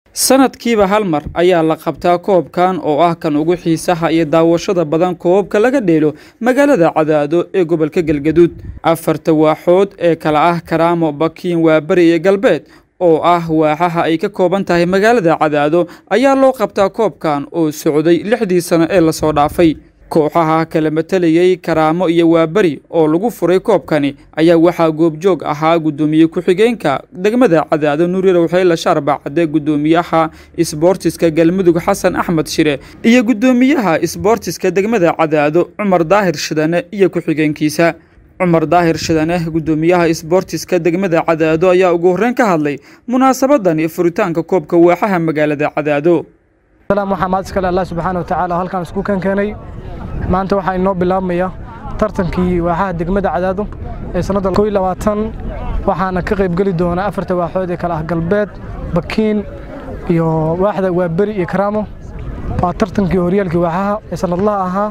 sanadkiiba hal mar ayaa la qabtaa koobkan oo ah kan ugu xiisaha iyo daawashada badan koobka laga dheelo magaalada cadaado ee gobolka galgaduud afarta waaxood ee kala ah karaamo bakiin waabari iyo galbeed oo ah waaxaha ay ka kooban tahay magaalada cadaado ayaa loo qabtaa koobkan oo socday lixdii sano ee lasoo dhaafay kooxaha kala matalayay karaamo iyo waaberi oo lagu furay koobkani ayaa waxaa goobjoog ahaa guddoomiye ku-xigeenka degmada cadaado nuurirow xeyle shaarbacade guddoomiyaha isboortiska galmudug xasan axmed shire iyo guddoomiyaha isboortiska degmada cadaado cumar daahir shidane iyo ku-xigeenkiisa cumar daahir shidane guddoomiyaha isboortiska degmada cadaado ayaa ugu horreyn ka hadlay munaasabadani furitaanka koobka waaxaha magaalada cadaado waxaa mahad iskale allah subxaana wa tacaala halkaan isku kan keenay maanta waxaa inoo bilaabmaya tartankii waaxaha degmada cadaado ee sannadda koo iyo labaatan waxaana ka qaybgeli doona afarta waaxood ee kale ah galbeed bakiin iyo waaxda waaberi iyo karaamo waa tartankii horyaalkii waaxaha ee sannadlaha ahaa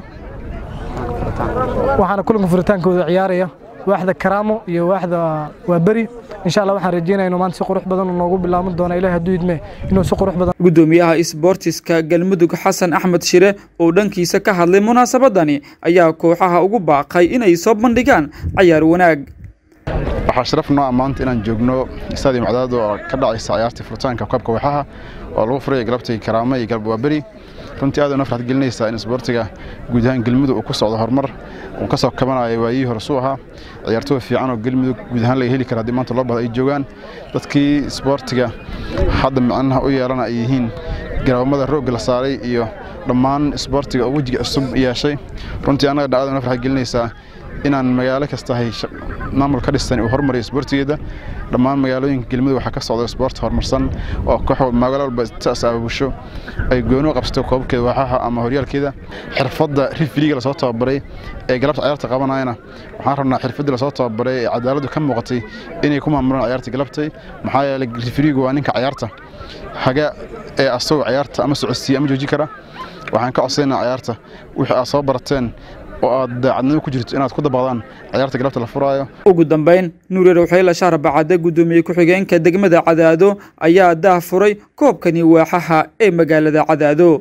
waxaana kulanka furitaankooda ciyaaraya waaxda karaamo iyo waaxda waaberi insha allah waxaan rajeynaya inuu maanta si qurux badan noogu bilaaban doona ilahi hadduu idme inuu si qurux badan guddoomiyaha isboortiska galmudug xasan axmed shire oo dhankiisa ka hadlay munaasabadani ayaa kooxaha ugu baaqay inay soo bandhigaan cayaar wanaag waxaa sharaf noo ammaanta inaan joogno stadium cadaado oo ka dhacaysa ciyaartii furitaanka koobka waaxaha oo lagu furaya galabtii karaamo iyo galab waaberi runtii aad una farxad gelinaysaa in isboortiga guud ahaan galmudug uu ku socdo horumar uu ka soo kabanayo waayihii hore suu ahaa ciyaartooy fiican oo galmudug guud ahaan laga heli kara haddii maanta loo bahdo ay joogaan dadkii isboortiga hadda micnaha u yeelana ay yihiin garoomada roogga la saaray iyo dhammaan isboortiga oo wejiga cusub yeeshay runtii annaga dhacdada una farxad gelinaysaa inaan magaalo kastahay maamul ka dhistan uu horumariyo isboortigeeda dhammaan magaalooyinka galmudug waxaa ka socda isboort horumarsan oo koox magaalo walba taas aabusho ay gooni u qabsato koobabkeeda waaxaha ama horyaalkeeda xirfadda rifiliga lasoo tababaray ee galabta ciyaarta qabanayana waxaan rabnaa xirfaddii lasoo tababaray ee cadaaladdu ka muuqatay inay ku maamulaan ciyaarta galabtay maxaa yeelay rifiligu waa ninka ciyaarta haga ee asagoo ciyaarta ama socodsiiya ama jooji kara waxaan ka codsaynaa ciyaarta wixii aad soo barateen oo aad daacadnimo ku jirto inaad ku dabaqdaan ciyaarta galabta la furaayo ugu dambayn nuurirow xeyle shaarbacade guddoomiye ku-xigeenka degmada cadaado ayaa daah furay koobkani waaxaha ee magaalada cadaado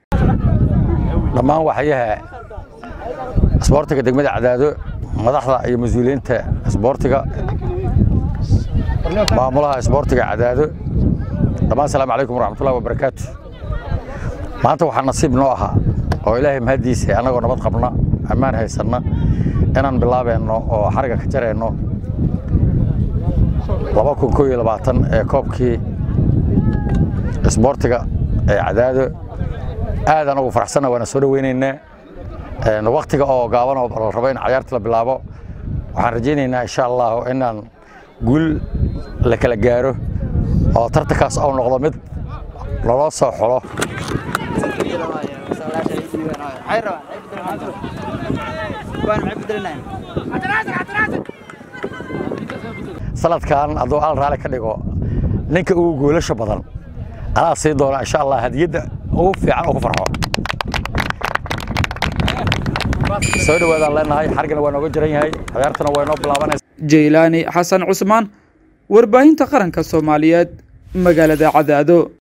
dhammaan waxyaha isboortiga degmada cadaado madaxda iyo mas-uuliyiinta isboortiga maamulaha isboortiga cadaado dhammaan asalaamu calaykum waraxmatullahi wabarakaatu maanta waxaa nasiib noo ahaa oo ilaahay mahaddiisa annagoo nabad qabna ammaan haysanna inaan bilaabeenno oo xariga ka jareenno laba kun koo iyo labaatan ee koobkii isboortiga ee cadaado aad anagu faraxsanna waana soo dhoweynaynaa waktiga oo gaaban oo la rabo in cayaarta la bilaabo waxaan rajaynaynaa insha allahu inaan guul la kala gaaro oo tartankaas ou noqdo mid loloo soo xulo sanadkan hadduu al raali ka dhigo ninka ugu goolasha badan anaa sii doona insha allah hadiyadda ugu fiican oo ku farxo soo dhawaadaan leenahay xarigana waa nooga jiran yahay ciyaartana waa noo bilaabanaysa jaylaani xasan cusmaan warbaahinta qaranka soomaaliyeed magaalada cadaado